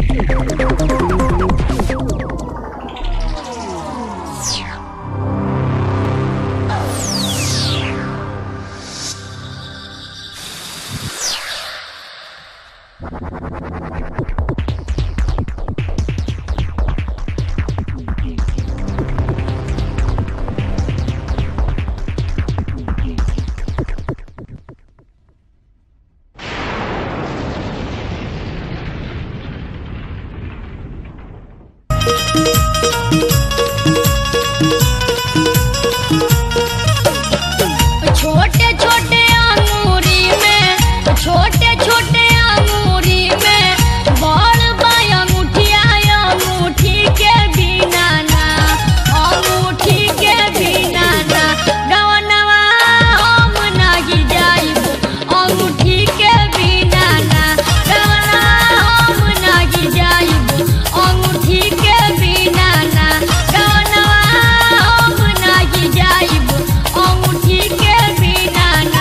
छोटे छोटे अंगूरी में छोटे छोटे अंगूरी में बड़ बा अंगूठिया अंगूठी के बिना ना अंगूठी के बिना ना गवनवा हम नाही जाइब अंगूठी के बिना ना गवनवा हम नाही जाइब अंगूठी के बिना ना गवनवा हम नाही जाइब अंगूठी के बिना ना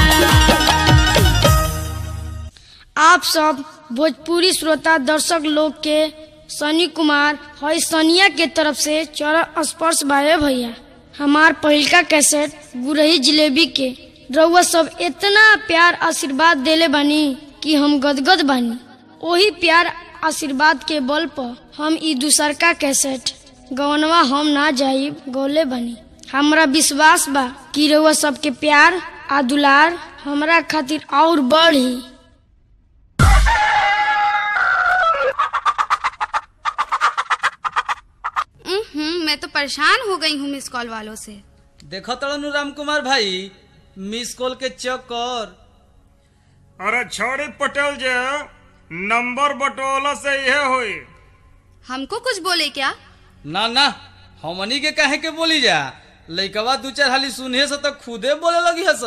आप सब भोजपुरी श्रोता दर्शक लोग के सनी कुमार हई सनिया के तरफ से चरण स्पर्श बाए भैया हमार पहिलका कैसेट गुरही जिलेबी के रउआ सब इतना प्यार आशीर्वाद देले बानी कि हम गदगद बानी ओही प्यार आशीर्वाद के बल पर हम ई दूसरका कैसेट गवनवा हम ना जाइब गौले बानी हमरा विश्वास बा कि रउआ सबके प्यार आ दुलार हमरा खातिर और बढ़ी हम्म मैं तो परेशान हो गई हूँ मिस कॉल वालों से देखो तड़नु राम कुमार भाई मिस कॉल के चक्कर अरे छोड़ी पटेल जे नंबर बटोला से यह हुई हमको कुछ बोले क्या ना ना हमनी के काहे के बोली जा लइकवा दू चार हाली सुने से तो खुदे बोले लगी हस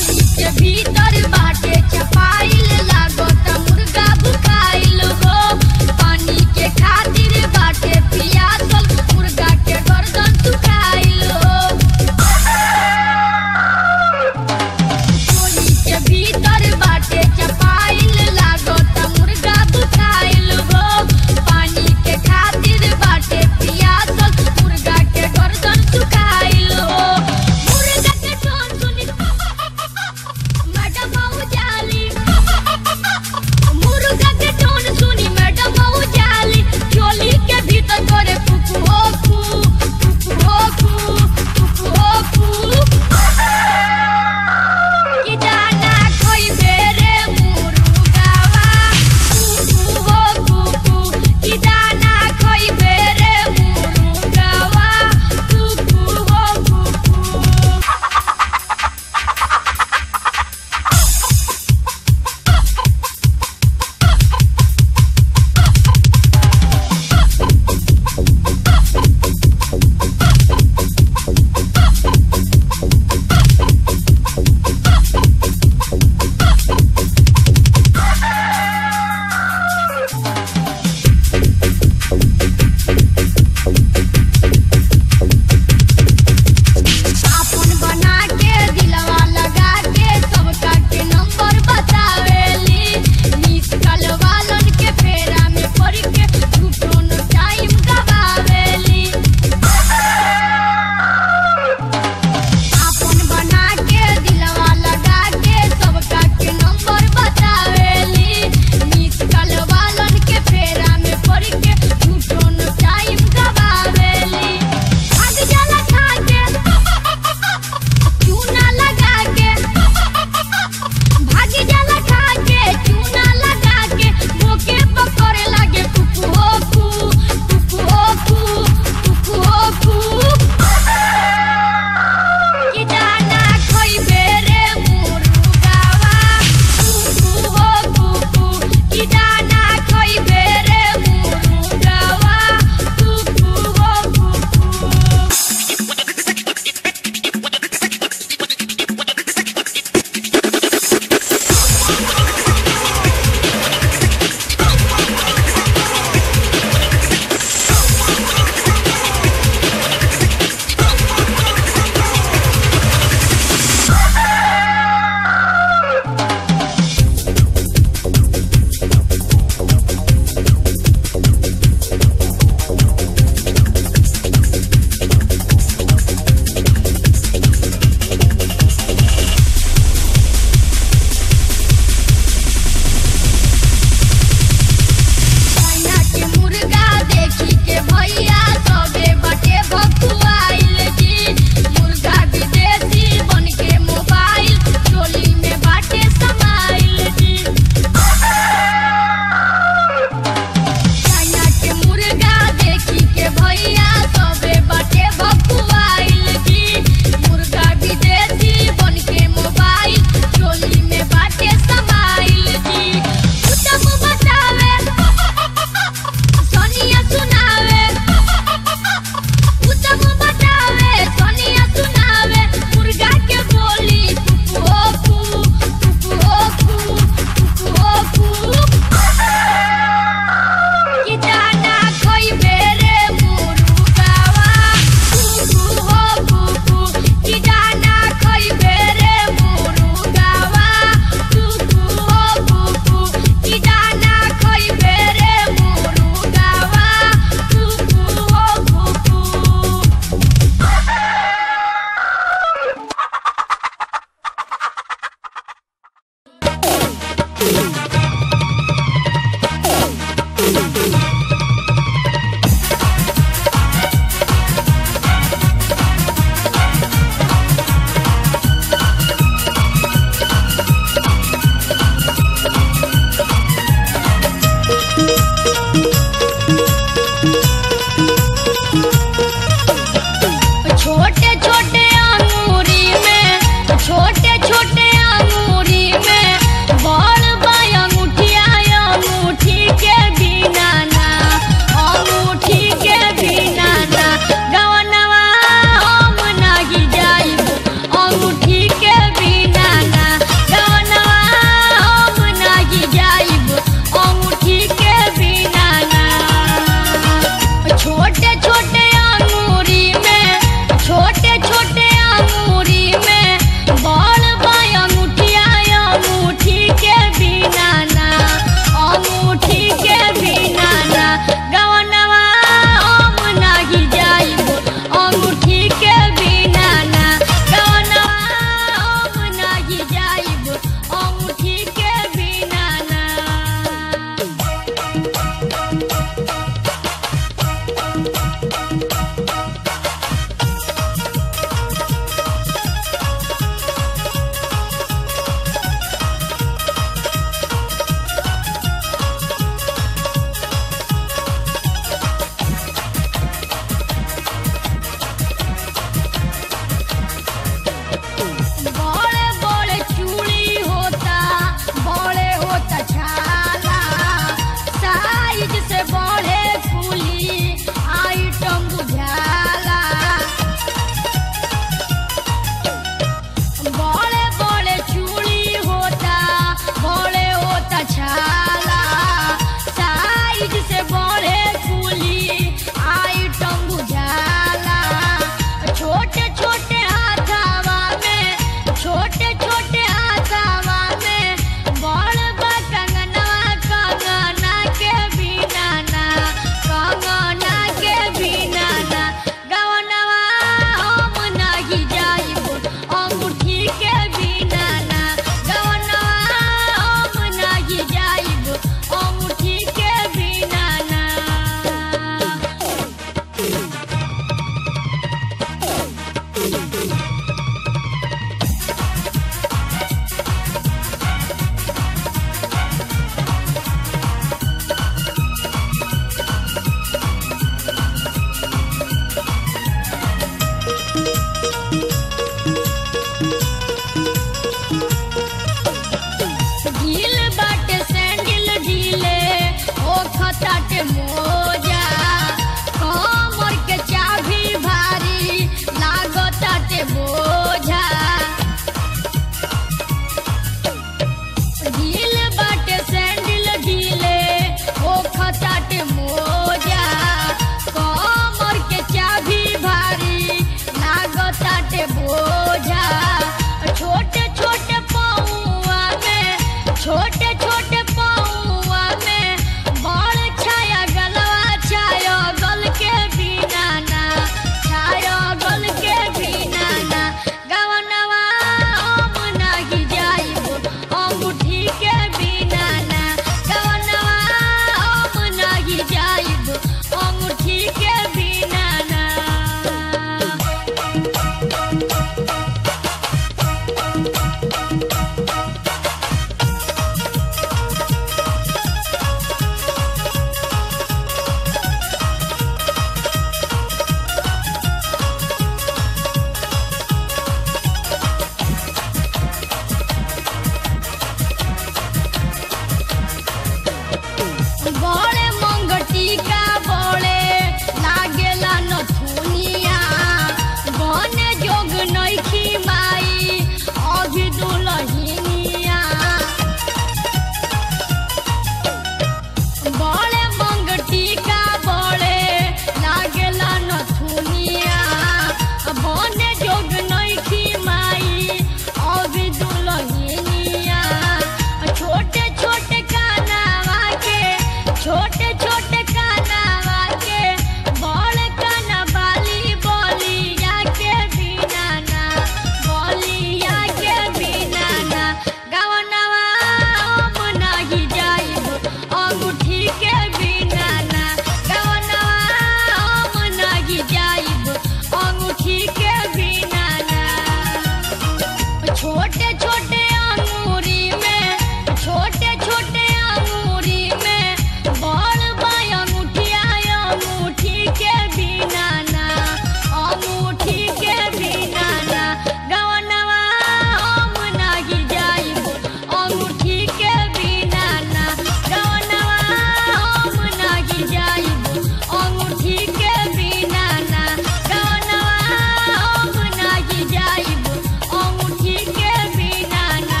छोटे छोटे अंगूरी में छोटे छोटे अंगूरी में बड़ बा अंगूठिया अंगूठी के बिना ना अंगूठी के बिना ना गवनवा हम नाही जाइब अंगूठी के बिना ना गवनवा हम नाही जाइब अंगूठी के बिना ना गवनवा हम नाही जाइब अंगूठी के बिना ना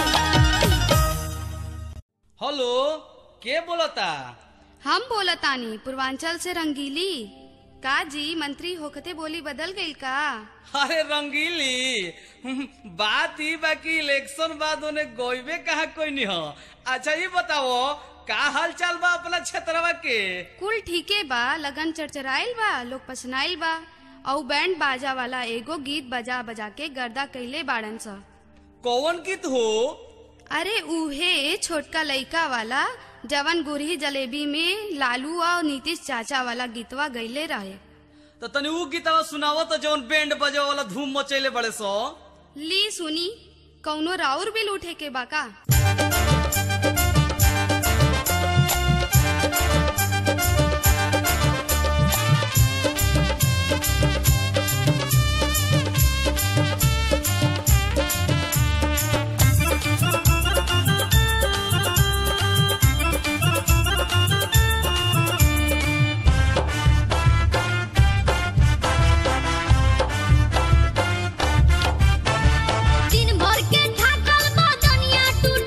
हेलो के बोलता हम बोलतानी पूर्वांचल से रंगीली का जी मंत्री होखते बोली बदल गई का अरे रंगीली हम्म, बात ही बाकी इलेक्शन बाद उन्हें गोइबे कहा कोई नहीं हो अच्छा ये बताओ का हाल चाल बा अपना क्षेत्रवा के कुल ठीके बा लगन चरचराइल बा लोग पसनाइल बा औ बैंड बाजा वाला एगो गीत बजा बजा के गर्दा कैले बाड़न सा कौन गीत हो अरे उहे छोटका लइका वाला जवन गुरही जलेबी में लालू और नीतीश चाचा वाला गीतवा गईले रहे तो तनी ऊ गीतवा सुनावो तो जौन बैंड बजे वाला धूम मचैले बड़े सो ली सुनी कौनो राउर बिल उठे के बाका दिन भर के ठाकल बदनिया टूट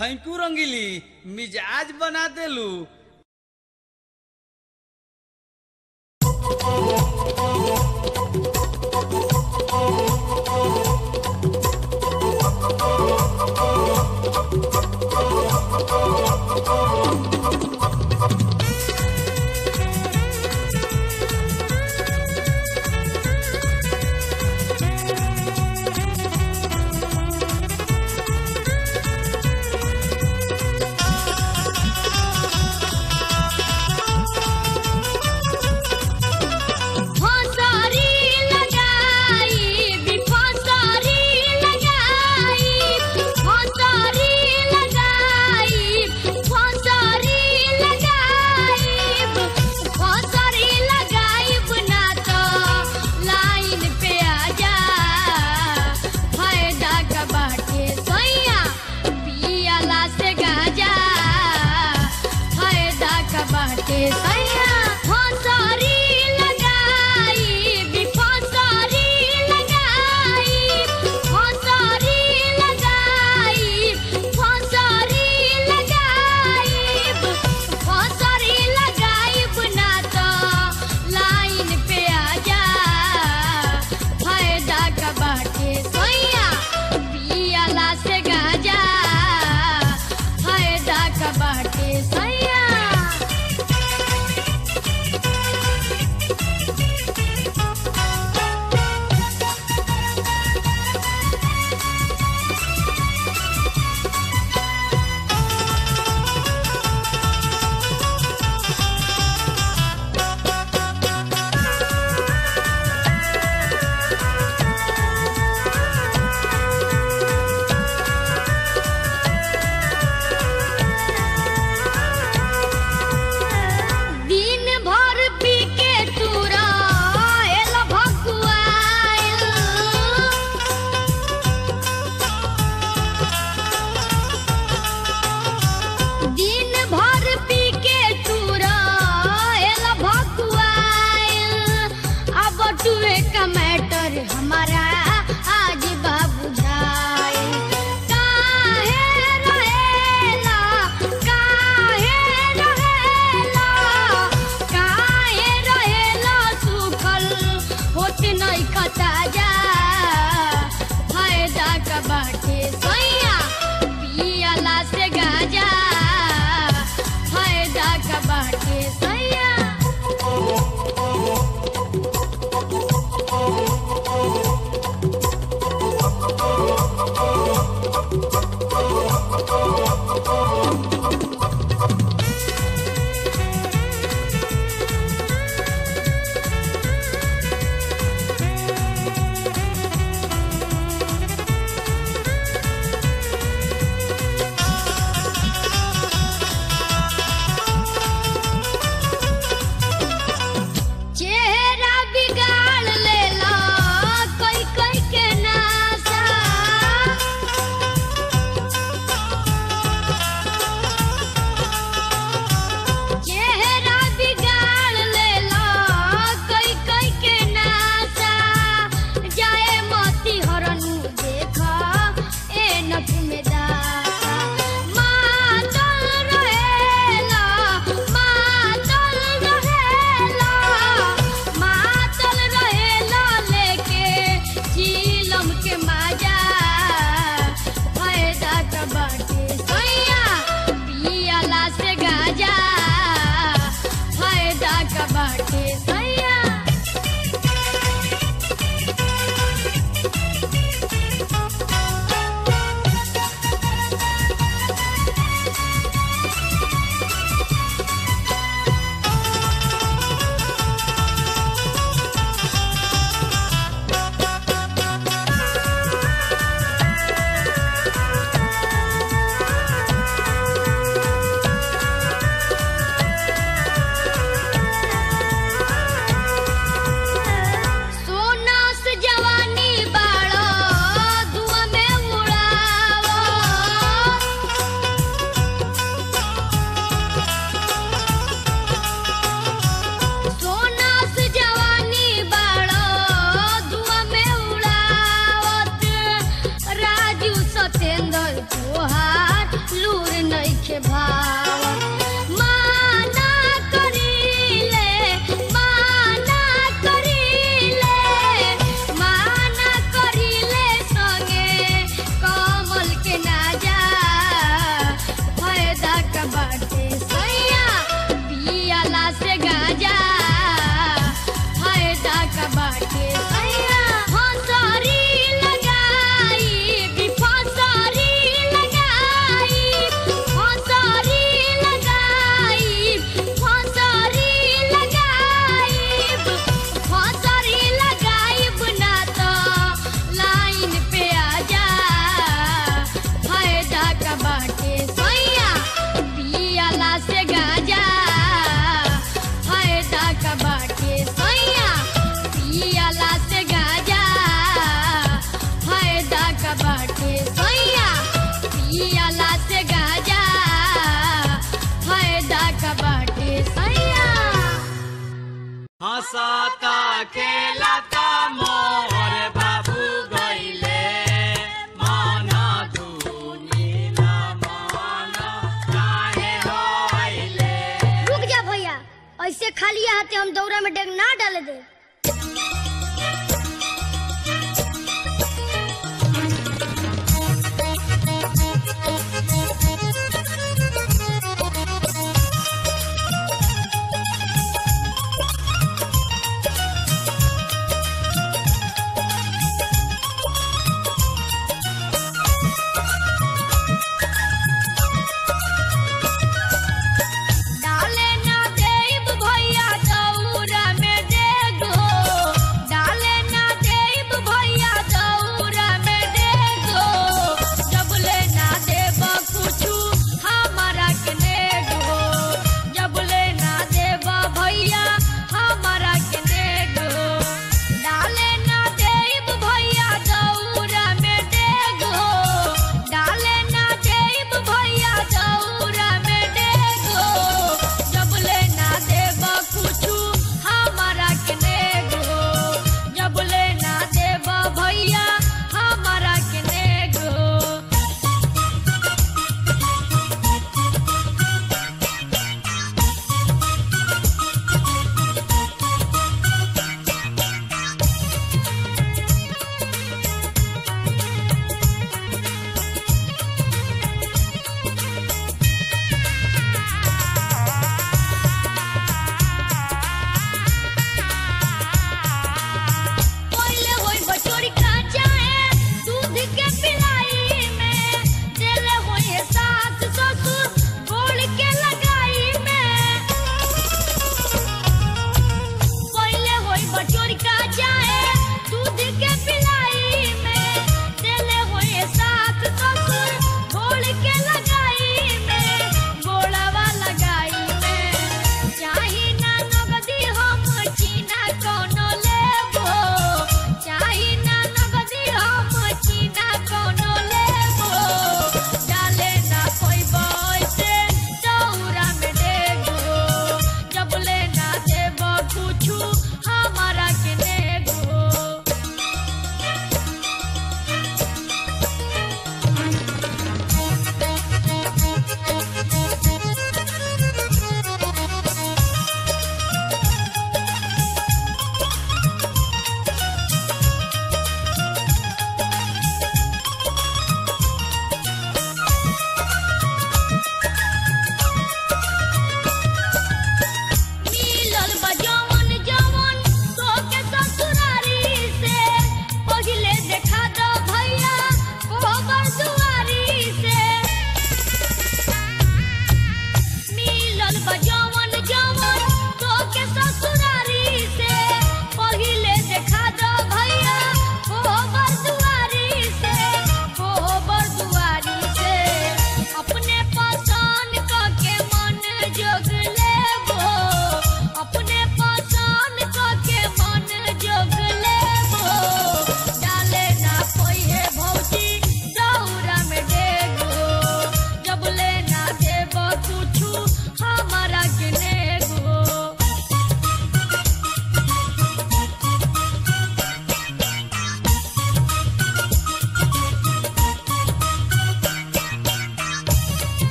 थैंक यू रंगीली मिजाज बना देलू फसरी लगाई बिफसरी लगाई फसरी लगाई फसरी लगाई फसरी लगाई ना तो लाइन पे आ जा फायदा का बाटे सैया पियाला से गाजा फायदा का बाटे सैया फसरी लगाई बिफसरी लगाई फसरी लगाई फसरी लगाई फसरी लगाई ना तो लाइन पे आ जा फायदा का बाटे सैया पियाला से गाजा फायदा का बाटे सैया दिन भर पी के तूरा एल भकुआइल दिन भर पी के तूरा एल भकुआइल अब टुए का मैटर हमारा आज बाबू झाइल काहे रहेला काहे रहेला काहे रहेला सुखल होत नहीं खता जा फायदा का बाटे सैया पियाला से गाजा फायदा का बाटे सैया चेहरा बिगाड़ लेला कोई कोई के नासा चेहरा बिगाड़ लेला कोई कोई के नासा जाए मोती हरनु देखा ए नथ में दासा मातल रहेला मातल रहेला मातल रहेला लेके चीलम के माजा फायदा का बाटे सैया पियाला से गाजा फायदा का बाटे सैया लू हंसता खेलता मोर बाबू गईले मन दुनिया मन काहे होइले रुक जा भैया ऐसे खाली हाथे हम दौरा में डेग ना डाले दे डाले ना देब भैया दौरा में डेग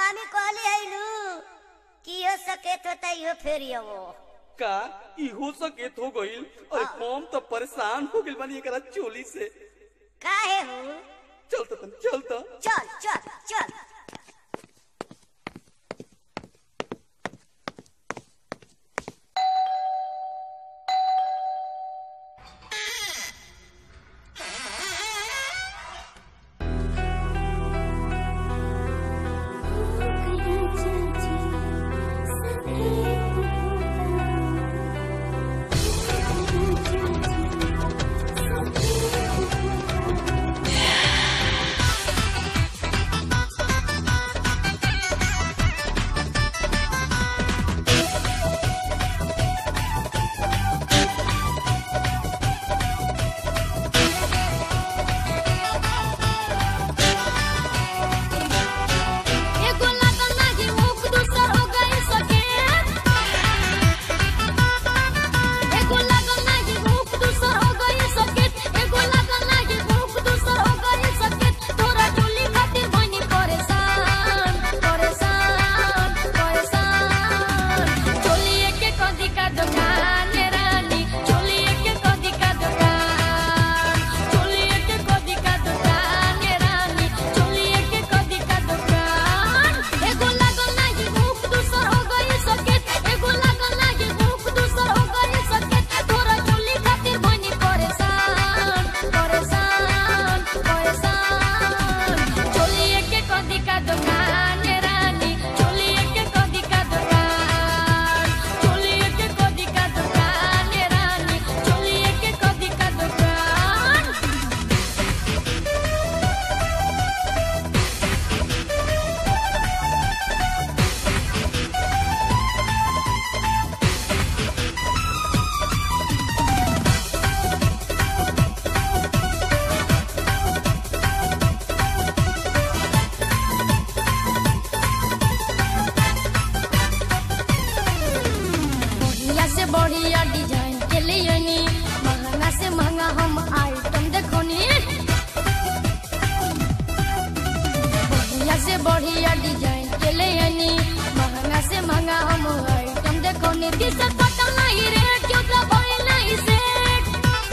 हामी कहली हैलू कि हो सके तो तैयो फेरी वो का इहो सकेत हो गईल अरे हम तो परेशान हो गइल बानी एकरा चोली से काहे हो चल तो तन चल तो चल चल चल एगो लागल नाही मुख दूसर हो गई सके एगो लागल नाही मुख दूसर हो गई सके एगो लागल नाही मुख दूसर हो गई सके तोरा चोली खातिर बनी परेशान परेशान परेशान चोली के कदी का दुकान रानी चोली के कदी का दुकान चोली के कदी का दुकान रानी चोली के कदी का दुकान एगो लागल नाही मुख दूसर हो गई सके एगो लागल नाही मुख दूसर हो गई सके तोरा चोली खातिर बनी परेशान परेशान परेशान चोली के कदी का दुकान रानी चोली के कदी का दुकान चोली के कदी का दुकान रानी चोली के कदी का दुकान बढ़िया से बढ़िया डिजाइन के लिए नी महंगा से महंगा हम आइटम देखो नी बढ़िया से बढ़िया डिजाइन के लिए नी महंगा से महंगा हम आइटम देखो नी दिशा पता नहीं रेट क्यों तो बोल नहीं सेट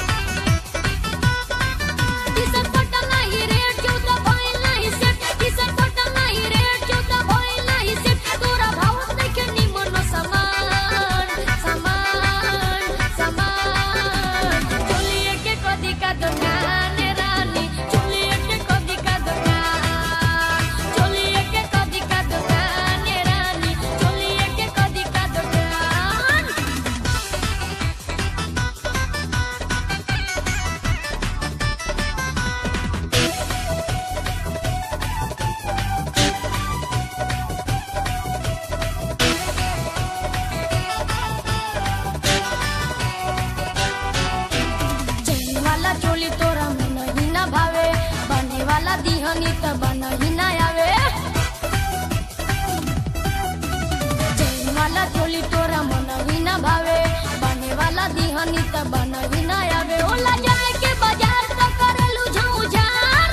दिशा पता नहीं रेट क्यों तो बोल नहीं सेट दिशा पता नहीं रेट क्यों तो बोल नहीं सेट तोरा भाव देखे नी मनो समान समान समान चोलिए के कदी का दुकान रानी चोलिए के कदी का दुकान चोलिए के कदी का दुकान रानी चोलिए के कदी का दुकान चैन वाला चोली तोरा मन ही ना भावे बने वाला दिहनी त बन ही ना आवे चैन वाला चोली तोरा मन ही ना भावे बने वाला दिहनी त बन ही ना आवे ओला जाए के बाजार त करेलू झौझार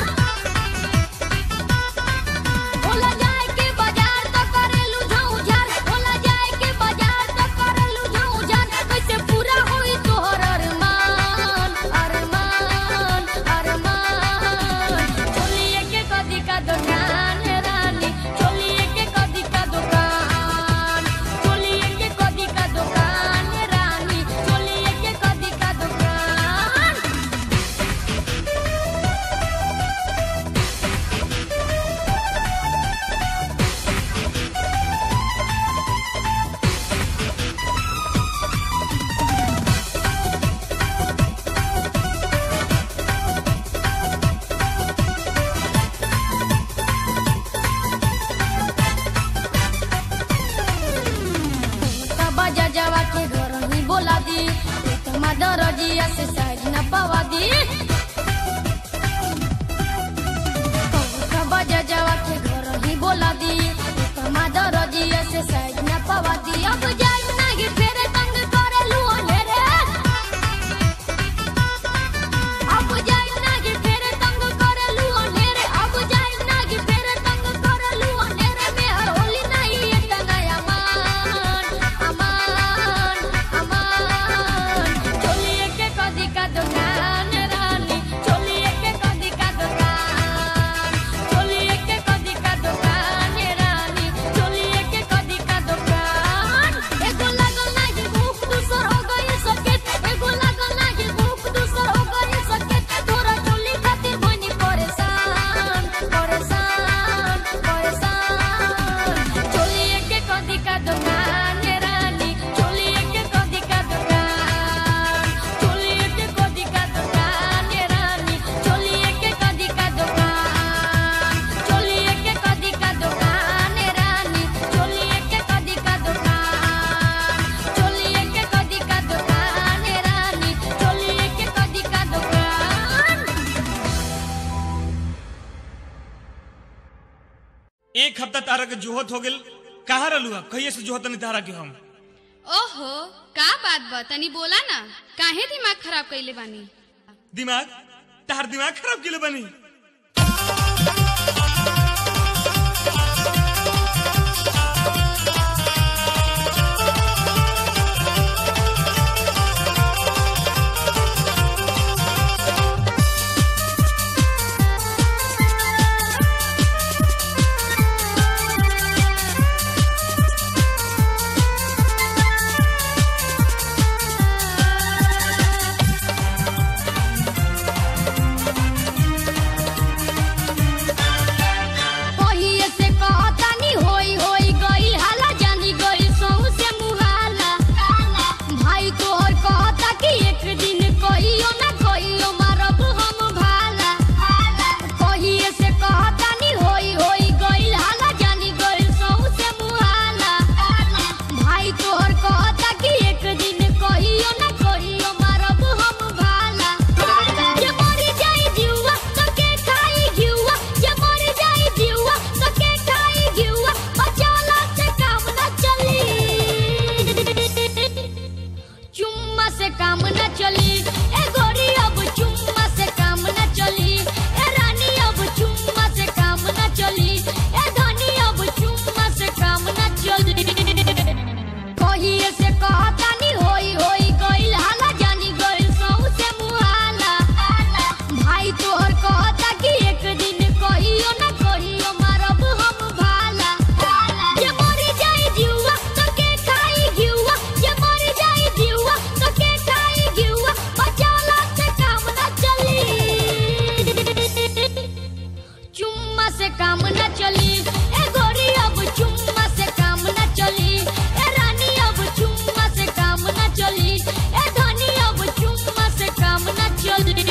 ओला जाए के बाजार त करेलू झौझार ओला जाए के बाजार त करेलू झौझार कैसे पूरा होई तोहर अरमान अरमान अरमान चोलिए के कदी का दुकान रानी चोलिए के कदी का दुकान चोलिए के कदी का दुकान रानी चोलिए के कदी का दुकान बजा जावा के घर ही बोला दी तुम्हारा दरजिया से साइज न पवा दी बजा जावा के घर ही बोला दी तुम्हारा दरजिया से साइज न पवा दी अब जाई नहीं फेरे तंग करे लू अंधेरे अब जाई नहीं फेरे तंग करे लू अंधेरे अब जाई नहीं फेरे तंग करे लू अंधेरे में हर एक हफ्ता तारा के जोहत हो गेल कहाँ रहलू कहिए से जोहत नहीं तारा के हम ओहो का बात बा तनी बोला ना काहे दिमाग खराब कइले बानी दिमाग तार दिमाग खराब केले बनी कहिए से कहतानी होई होई गइल हाला जानी गइल सहू से मुहाला भाई तोहर कहता कि एक दिन कहियो ना कहियो मारब हम भाला कहिए से कहतानी होई होई गइल हाला जानी गइल सहू से मुहाला भाई तोहर कहता कि एक दिन कहियो ना कहियो मारब हम भाला जे मरी जाई जीवा तो के खाई जीवा जे मरी जाई जीवा तो के खाई जीवा बचाला से काम न चली चुम्मा से काम न चली ए गोरी अब चुम्मा से काम न चली ए रानी अब चुम्मा से काम न चली ए धनी अब चुम्मा से काम न चली कहिए से कहतानी होई होई गइल हाला जानी गइल सहू से मुहाला भाई तोहर कहता कि एक दिन कहियो ना कहियो मारब हम भाला जे मरी जाई जीवा तो के खाई जीवा जे मरी जाई जीवा तो के खाई जीवा बचाला से काम ना चली चुम्मा से काम न चली ए गोरी अब चुम्मा से काम न चली ए रानी अब चुम्मा से काम न चली ए धनी अब चुम्मा से काम न चली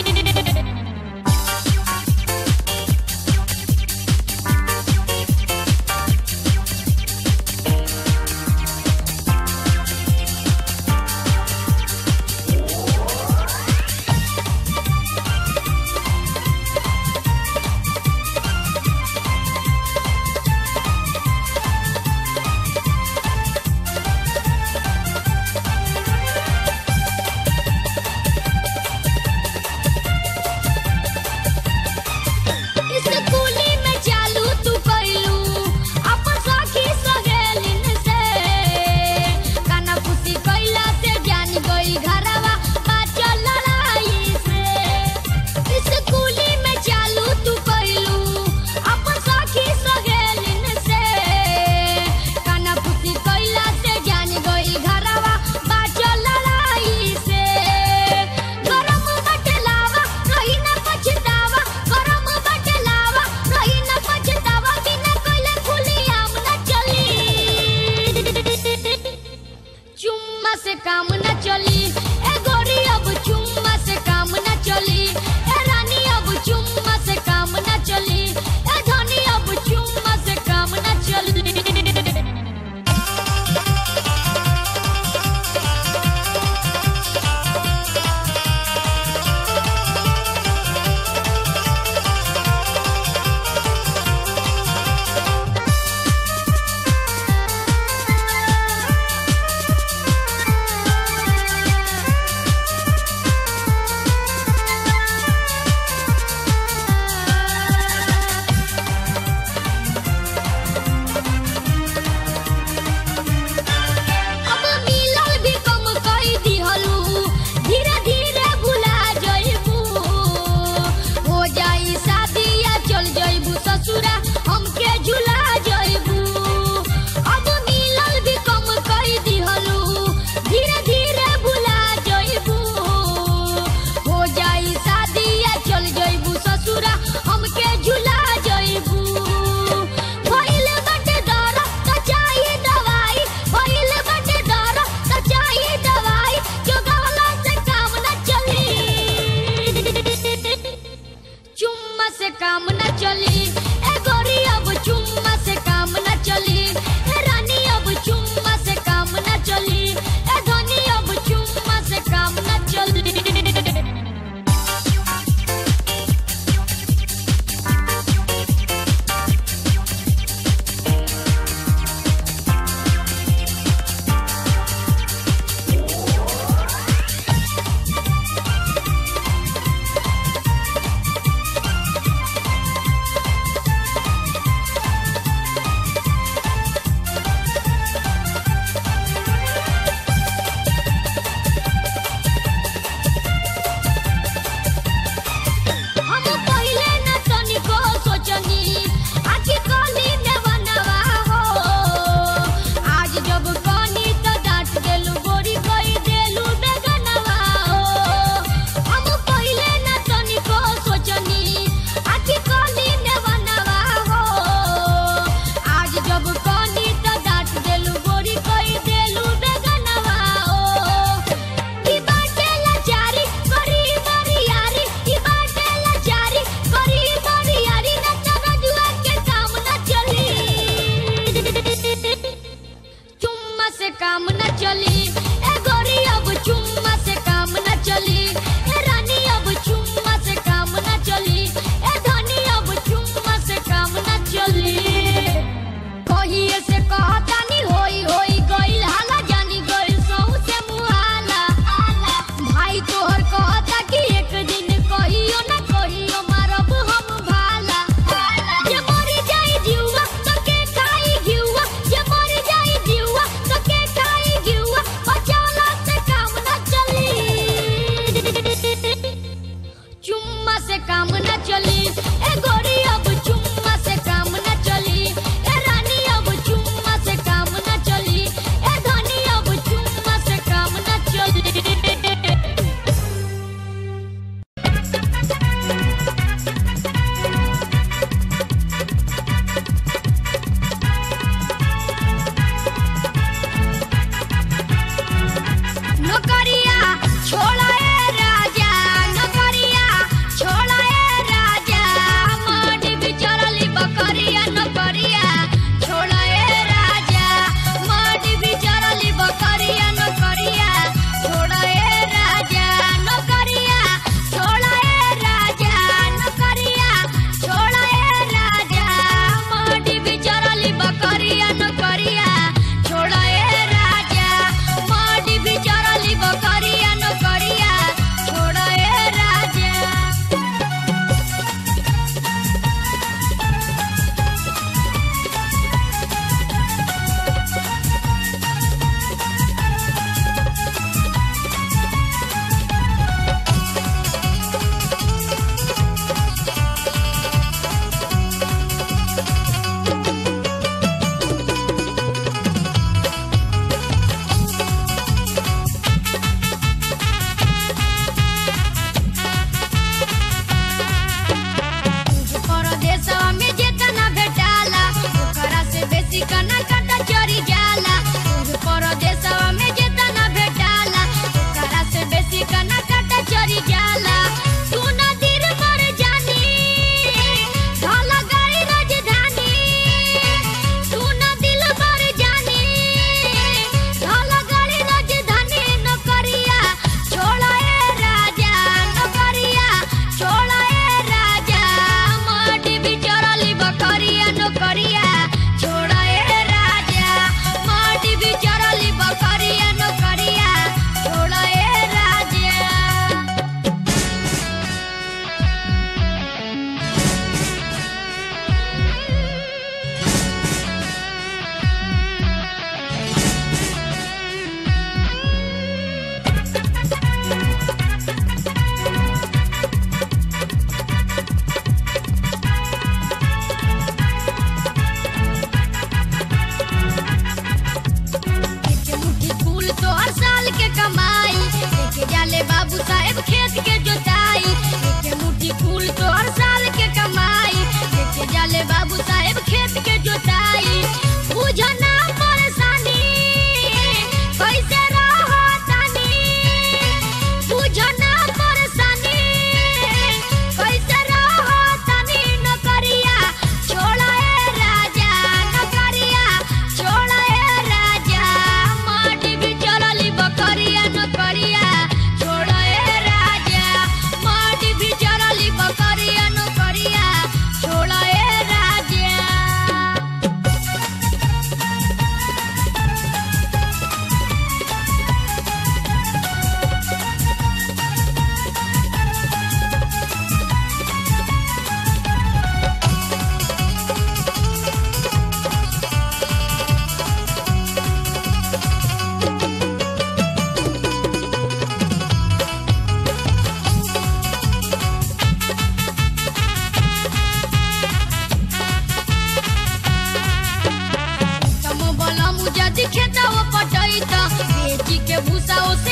के भूसा ओसे